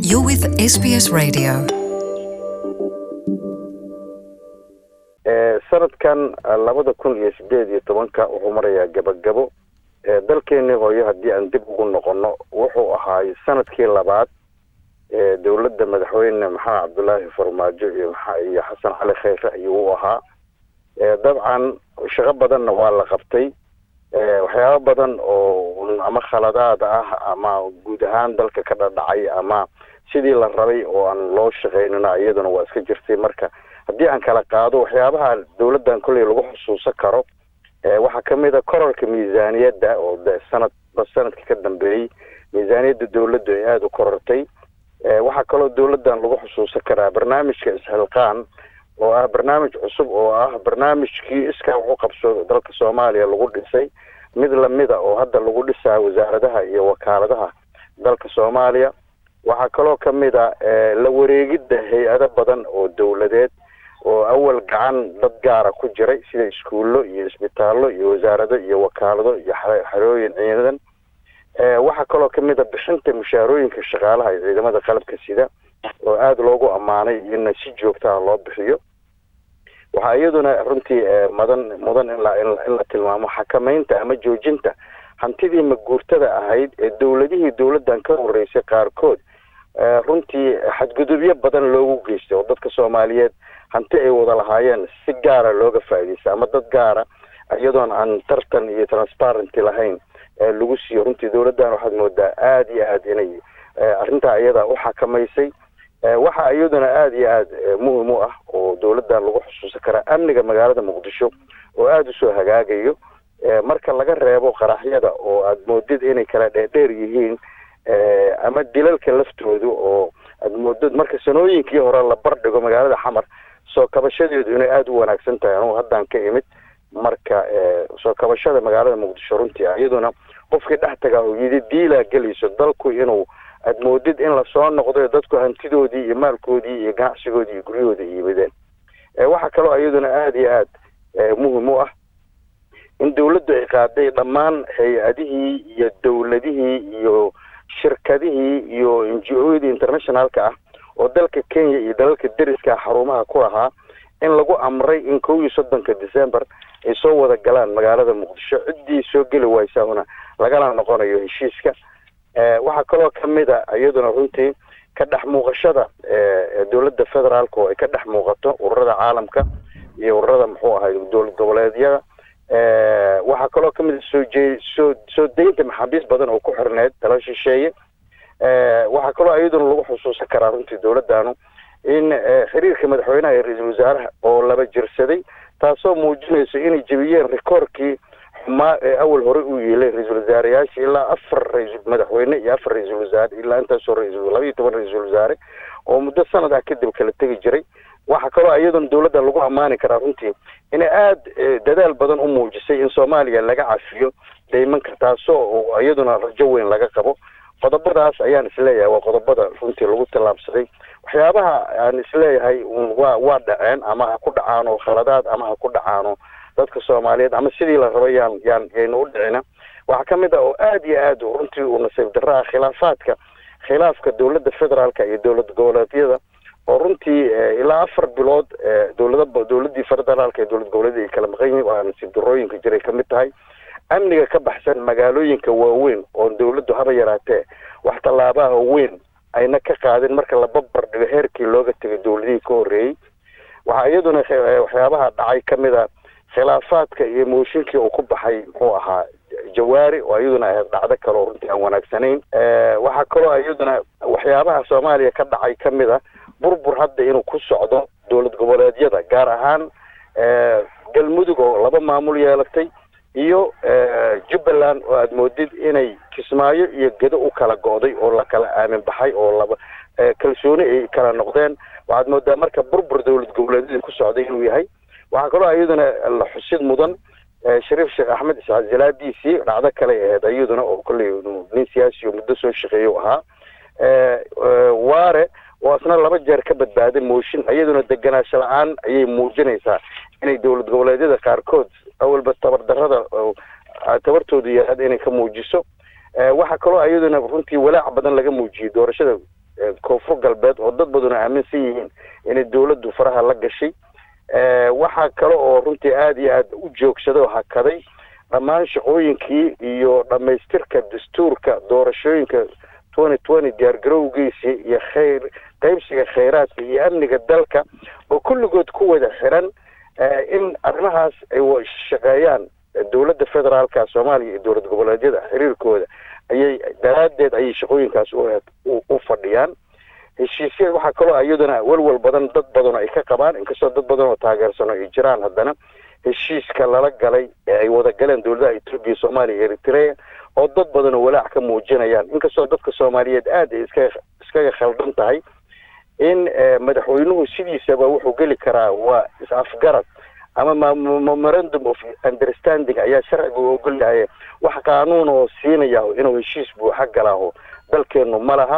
You're with SBS Radio. sanadkan labada kun iyo sideed iyo tobanka wuxuu marayaa gabagabo dalkeenii hooyo haddii aan dib ugu noqono wuxuu ahaay sanadkii labaad dowladda madaxweyne maxamed cabdulaahi farmaajo iyo iyo xasan cali kheyre ayuu u ahaa dabcan shaqo badanna waa la qabtay waxyaabo badan oo ama khaladaad ah ama guud ahaan dalka ka dhadhacay ama sidii la rabay oo aan loo shaqaynina iyaduna waa iska jirtay marka haddii aan kala qaado waxyaabaha dowladdan kolley lagu xusuusan karo waxaa kamid a korarka miisaaniyadda oo de sanadba sanadkii ka dambeeyey miisaaniyadda dowladdu ay aada u korortay waxaa kaloo dowladdan lagu xusuusan karaa barnaamijka isxilqaan oo ah barnaamij cusub oo ah barnaamijkii iskaa waxu qabso dalka soomaaliya lagu dhisay mid lamida oo hadda lagu dhisaa wasaaradaha iyo wakaaladaha dalka soomaaliya waxaa kaloo kamid a la wareegidda hay-ado badan oo dowladeed oo awal gacan dad gaara ku jiray sida iskuullo iyo isbitaallo iyo wasaarado iyo wakaalado iyo xerooyin ciidan waxaa kaloo kamid a bixinta mushaarooyinka shaqaalaha iyo ciidamada qalabka sida oo aada loogu ammaanay ina si joogtaha loo bixiyo waxaa iyaduna runtii madan mudan in la in la tilmaamo xakameynta ama joojinta hantidii maguurtada ahayd ee dowladihii dowladdan ka horeysay qaarkood runtii xadgudubyo badan loogu geystay oo dadka soomaaliyeed hanti ay wada lahaayeen si gaara looga faa'iidaysta ama dad gaara iyadoon aan tartan iyo transparenty lahayn lagu siiyo runtii dowladdan waxaad moodaa aada iyo aada inay arrintaa iyada u xakamaysay waxaa iyaduna aada iyo aada muhim u ah oo dowladdan lagu xusuusan karaa amniga magaalada muqdisho oo aada usoo hagaagayo marka laga reebo qaraxyada oo aada moodid inay kala dheerdheer yihiin ama dilalka laftoodu oo aada moodid marka sanooyinkii hore la bardhigo magaalada xamar soo kabashadeedu inay aada u wanaagsan tahay anugu haddaan ka imid marka soo kabashada magaalada muqdisho runtii iyaduna qofkii dhex tagaa oo yidi diilaa gelayso dalku inuu aada moodid in lasoo noqdo dadku hantidoodii iyo maalkoodii iyo ganacsigoodii iyo guryahoodii iibadeen waxaa kaloo iyaduna aada iyo aada muhim u ah in dowladdu ay qaaday dhammaan hay-adihii iyo dowladihii iyo shirkadihii iyo n g o-yadii internationalka ah oo dalka kenya iyo dalalka deriska xarumaha ku lahaa in lagu amray in kow iyo soddonka december ay soo wada galaan magaalada muqdisho ciddii soo geli waysaahuna lagala noqonayo heshiiska waxaa kaloo kamid a iyaduna runtii ka dhex muuqashada dowladda federaalka oo ay ka dhex muuqato ururada caalamka iyo ururada muxuu ahay dowlad goboleedyada waxaa kaloo kamid a soo jee soo soo deynta maxaabiis badan oo ku xirneed tala shisheeye waxaa kaloo iyaduna lagu xusuusan karaa runtii dowladdanu in xiriirka madaxweynaha iyo ra-iisul wasaaraha oo laba jirsaday taasoo muujinayso inay jebiyeen rikoorkii xumaa ee awal hore uu yeelay ra-iisul wasaareyaasha ilaa afar ra-isul madaxweyne iyo afar ra-iisul wasaare ilaa intaasoo ra-isul laba iyo toban ra-iisul wasaare oo muddo sanad ah kadib kala tegi jiray waxaa kaloo iyaduna dowladda lagu ammaani karaa runtii inay aada dadaal badan u muujisay in soomaaliya laga cafiyo daymanka taasoo iyaduna rajo weyn laga qabo qodobadaas ayaan isleeyahay waa qodobada runtii lagu tallaabsaday waxyaabaha aan isleeyahay waa waa dhaceen ama ha ku dhacaano khaladaad ama ha ku dhacaano dadka soomaaliyeed ama sidii la rabo yaan yaan yaynu u dhicina waxaa kamid ah oo aada iyo aada runtii uu nasiib darro ah khilaafaadka khilaafka dowladda federaalka iyo dowlad goboleedyada oo runtii ilaa afar bilood dowlada dowladdii federaalka iyo dowlad goboleedyada ay kala maqan yihin waa nasiib darrooyinka jiray kamid tahay amniga ka baxsan magaalooyinka waaweyn oo dowladdu haba yaraatee wax tallaabaha weyn ayna ka qaadin marka la babar dhigo heerkii looga tegay dowladihii ka horreeyey waxaa iyaduna waxyaabaha dhacay kamid a khilaafaadka iyo mooshinkii uu ku baxay muxuu ahaa jawaari oo iyaduna ahayd dhacdo kale oo runtii aan wanaagsanayn waxaa kaloo iyaduna waxyaabaha soomaaliya ka dhacay kamid a burbur hadda inuu ku socdo dowlad goboleedyada gaar ahaan galmudug oo laba maamul yeelatay iyo jubbaland oo aada moodid inay kismaayo iyo gedo u kala go'day oo la kala aamin baxay oo laba kalsooni ay kala noqdeen waxaad moodaa marka burbur dowlad goboleedyada ku socday inuu yahay waxaa kaloo iyaduna la xusid mudan shariif sheekh axmed isxaaq jalaadiisii dhacdo kale ahayd iyaduna oo kolley nin siyaasi oo muddo soo shaqeeya u ahaa waare oo isna laba jeer ka badbaaday mooshin iyaduna deganaansho la-aan ayay muujinaysaa inay dowlad goboleedyada qaarkood awalba tabardarrada tabartoodu yahaad inay ka muujiso waxaa kaloo iyaduna runtii walaac badan laga muujiyey doorashada koonfur galbeed oo dad baduna aaminsan yihiin inay dawladdu faraha la gashay waxaa kale oo runtii aada iyo aada u joogsaday oo hakaday dhammaan shaqooyinkii iyo dhamaystirka dastuurka doorashooyinka twenty twenty diyaargarowgiisii iyo khayr qaybsiga khayraadka iyo amniga dalka oo kulligood ku wada xiran in arrimahaas ay shaqeeyaan dowladda federaalka soomaaliya iyo dowlad goboleedyada xiriirkooda ayay daraaddeed ayay shaqooyinkaas u fadhiyaan heshiisyada waxaa kaloo iyaduna welwel badan dad badan ay ka qabaan inkastoo dad badan oo taageersano ay jiraan haddana heshiiska lala galay ee ay wada galeen dowladaha etoobiya soomaaliya iyo eritrea oo dad badan oo walaac ka muujinayaan inkastoo dadka soomaaliyeed aada ay iska iskaga khaldan tahay in madaxweynuhu sidiisaba wuxuu geli karaa waa is-afgarad ama memorandum of understanding ayaa sharciga u ogolyahay wax qaanuun oo siinaya inuu heshiis buuxa galaaho dalkeenu ma laha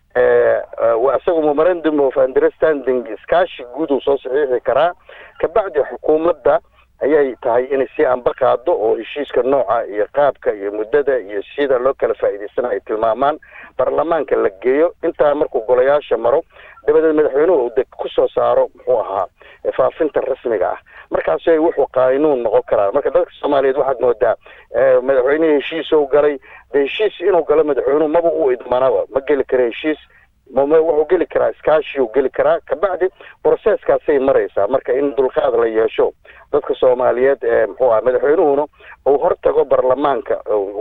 isaga memorandum of understanding iskaashi guud uu soo saxiixi karaa kabacdi xukuumadda ayay tahay inay si anba qaado oo heshiiska nooca iyo qaabka iyo muddada iyo sida loo kala faa'iidaysana ay tilmaamaan baarlamaanka la geeyo intaa markuu golayaasha maro dabadeed madaxweynuhu uu kusoo saaro muxuu ahaa faafinta rasmiga ah markaasay wuxuu qaanuun noqon karaa marka dadka soomaaliyeed waxaad moodaa madaxweynihii heshiisou galay de heshiis inuu galo madaxweynuhu maba u idmanaba ma geli kara heshiis wuxuu geli karaa iskaashiuu geli karaa kabacdi broseskaasay maraysaa marka in dulqaad la yeesho dadka soomaaliyeed muxuu aha madaxweynuhuna uu hortago baarlamaanka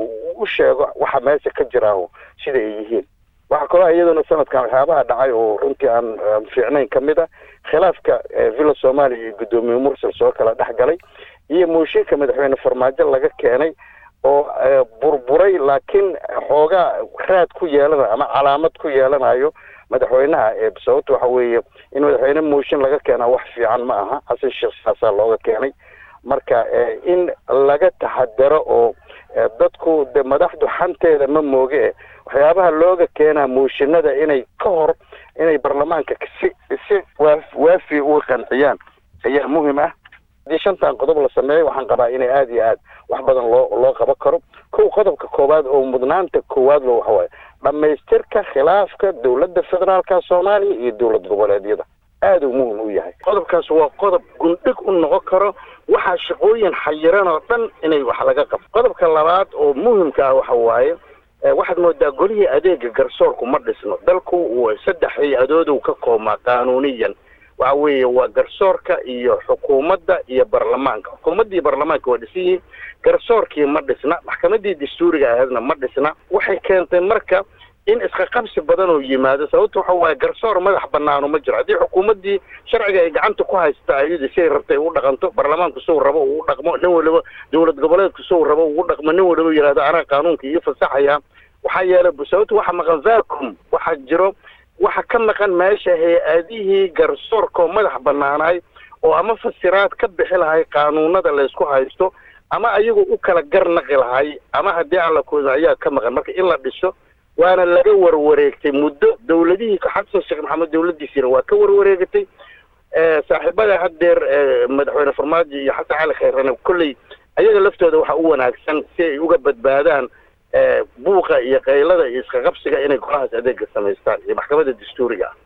u sheego waxa meesha ka jiraaho sida ay yihiin waxaa kaloo iyaduna sanadkan waxyaabaha dhacay oo runtii aan fiicnayn ka mid a khilaafka villa soomaaliya iyo guddoomiye mursal soo kala dhex galay iyo mooshinka madaxweyne farmaajo laga keenay oo burburay laakiin xoogaa raad ku yeelanayo ama calaamad ku yeelanayo madaxweynaha sababta waxa weeye in madaxweyne mooshin laga keenaa wax fiican ma aha xasan sheekh saasaa looga keenay marka in laga taxadaro oo dadku de madaxdu xanteeda ma mooge waxyaabaha looga keenaa mooshinada inay ka hor inay baarlamaanka si si waafi u qanciyaan ayaa muhim ah haddii shantan qodob la sameeyo waxaan qabaa inay aada iyo aad wax badan loo loo qaban karo kow qodobka koowaad oo mudnaanta koowaad lo waxawaaye dhamaystirka khilaafka dowladda federaalka soomaaliya iyo dowlad goboleedyada aada uu muhim u yahay qodobkaas waa qodob gundhig u noqon karo waxaa shaqooyin xayiran oo dhan inay wax laga qabto qodobka labaad oo muhimka ah waxa waaye waxaad moodaa golihii adeega garsoorku ma dhisno dalku saddex hay-adoodu ka koobmaa qaanuuniyan waxa weeye waa garsoorka iyo xukuumadda iyo baarlamaanka xukuumadda iyo baarlamaanka waa dhisan yihiin garsoorkii ma dhisna maxkamadii dastuuriga ahaydna ma dhisna waxay keentay marka in iska qabsi badan oo yimaado sababta waxa waaye garsoor madax banaano ma jiro haddii xukuumaddii sharciga ay gacanta ku haysta ayadu siay rabtay u dhaqanto baarlamaanku suu rabo uu dhaqmo nin waliba dowlad goboleedku suu rabo uu dhaqmo nin waliba yidhahdo anaa qaanuunka iyo fasaxaya waxaa yeelay sababta waxa maqan vacum waxaa jiro waxa ka maqan meesha hay-adihii garsoorka oo madax banaanaay oo ama fasiraad ka bixi lahay qaanuunada laysku haysto ama ayagu u kala gar naqi lahay ama haddii aan la kooda ayaa ka maqan marka in la dhiso waana laga warwareegtay muddo dowladihii xasan sheekh maxamed dowladdiisiina waa ka warwareegatay saaxiibada haddeer madaxweyne farmaajo iyo xasan cali khayrane kolley ayaga laftooda waxa u wanaagsan si ay uga badbaadaan buuqa iyo qaylada iyo iska qabsiga inay golahaas adeega samaystaan iyo maxkamadda dastuuriga ah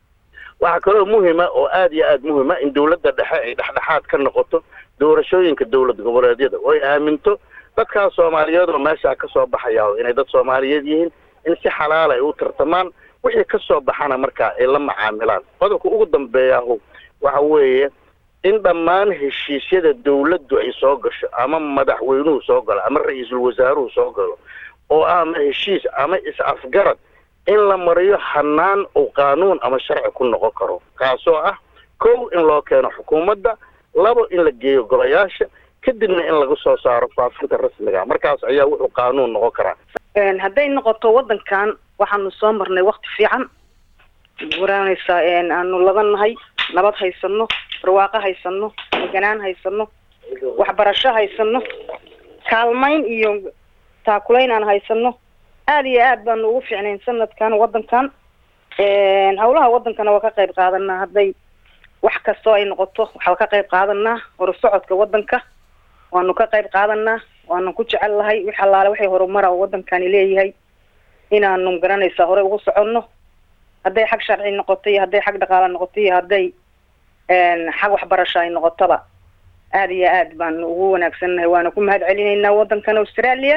waxaa kaloo muhima oo aada iyo aada muhima in dowladda dhexe ay dhexdhexaad ka noqoto doorashooyinka dowlad goboleedyada oo ay aaminto dadkaa soomaaliyeed oo meeshaa kasoo baxaya inay dad soomaaliyeed yihiin in si xalaala ay u tartamaan wixii kasoo baxana markaa ay la macaamilaan qodobka ugu dambeeyahu waxa weeye in dhammaan heshiisyada dawladdu ay soo gasho ama madaxweynuhu soo galo ama ra-iisul wasaaruhu soo galo oo ama heshiis ama is-afgarad in la mariyo hanaan uu qaanuun ama sharci ku noqon karo kaasoo ah kow in loo keeno xukuumadda labo in la geeyo golayaasha kadibna in laga soo saaro faafinta rasmiga markaas ayaa wuxuu qaanuun noqon karaa hadday noqoto waddankan waxaanu soo marnay wakti fiican waraanaysaa aanu labannahay nabad haysano barwaaqo haysano deganaan haysano waxbarasho haysano kaalmayn iyo taakulayn aan haysano aada iyo aad baanu ugu fiicnayn sanadkan waddankan hawlaha waddankana waa ka qayb qaadanaa hadday wax kastoo ay noqoto waxaa ka qayb qaadanaa horusocodka waddanka waanu ka qayb qaadanaa waanu ku jecel lahay wix allaale waxay horumara oo waddankani leeyahay inaanu garanaysaa horey ugu soconno hadday xag sharci noqoto iyo hadday xag dhaqaale noqoto iyo hadday xag waxbarasho ay noqotoba aada iyo aad baanu ugu wanaagsannahay waana ku mahad celinaynaa waddankan australia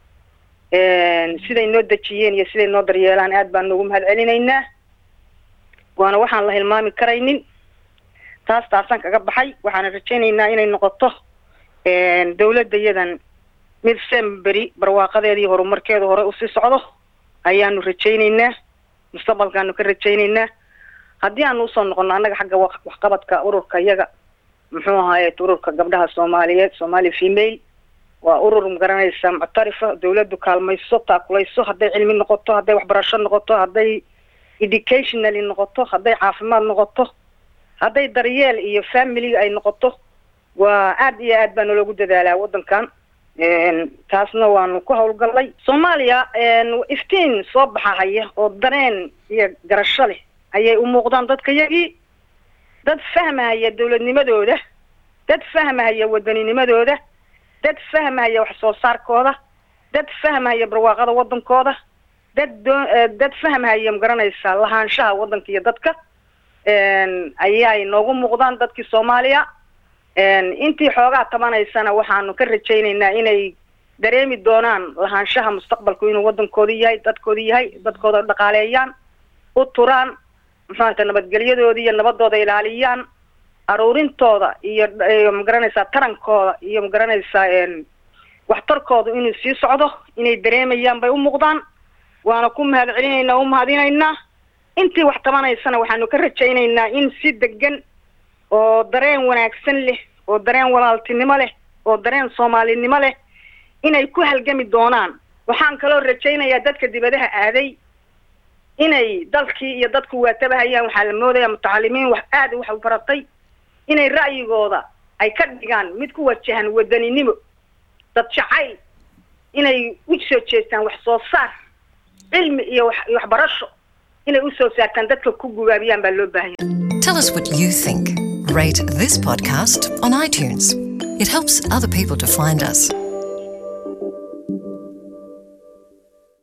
siday noo dejiyeen iyo siday noo daryeelaan aad baanu ugu mahad celinaynaa waana waxaan la hilmaami karaynin taas taasaan kaga baxay waxaana rajaynaynaa inay noqoto dawladda iyadan mid semberi barwaaqadeeda iyo horumarkeeda hore usii socdo ayaanu rajaynaynaa mustaqbalkaanu ka rajaynaynaa haddii aanu usoo noqono annaga xagga waxqabadka ururka iyaga muxuu ahaaye ururka gabdhaha soomaaliyeed somali female waa urur magaranaysa muctarifa dawladdu kaalmayso taakulayso hadday cilmi noqoto hadday waxbarasho noqoto hadday educationally noqoto hadday caafimaad noqoto hadday daryeel iyo family ay noqoto waa aad iyo aad baa naloogu dadaalaa waddankan taasna waanu ku hawlgallay soomaaliya iftiin soo baxahaya oo dareen iyo garasho leh ayay u muuqdaan dadka yagii dad fahmahaya dawladnimadooda dad fahmahaya waddaninimadooda dad fahmahaya wax soo saarkooda dad fahmahaya barwaaqada waddankooda dad doo dad fahmahaya magaranaysa lahaanshaha waddanka iyo dadka ayay noogu muuqdaan dadkii soomaaliya intii xoogaa tabanaysana waxaanu ka rajaynaynaa inay dareemi doonaan lahaanshaha mustaqbalku inuu waddankooda yahay dadkooda yahay dadkooda dhaqaaleeyaan u turaan muxuata nabadgelyadooda iyo nabadooda ilaaliyaan aruurintooda iyo magaranaysaa tarankooda iyo magaranaysaa waxtarkooda inuu sii socdo inay dareemayaan bay u muuqdaan waana ku mahad celinaynaa u mahadinaynaa intii wax tabanaysana waxaanu ka rajaynaynaa in si degan oo dareen wanaagsan leh oo dareen walaaltinimo leh oo dareen soomaalinimo leh inay ku halgami doonaan waxaan kaloo rajaynayaa dadka dibadaha aaday inay dalkii iyo dadku waatabahayaan waxaa la moodaya mutacalimiin wax aada wax baratay inay ra'yigooda ay ka dhigaan mid ku wajahan wadaninimo dad jacayl inay u soo jeestaan wax soo saar cilmi iyo wax waxbarasho inay u soo saartaan dadka ku gubaabiyaan baa loo baahanya Tell us what you think. Rate this podcast on iTunes. It helps other people to find us.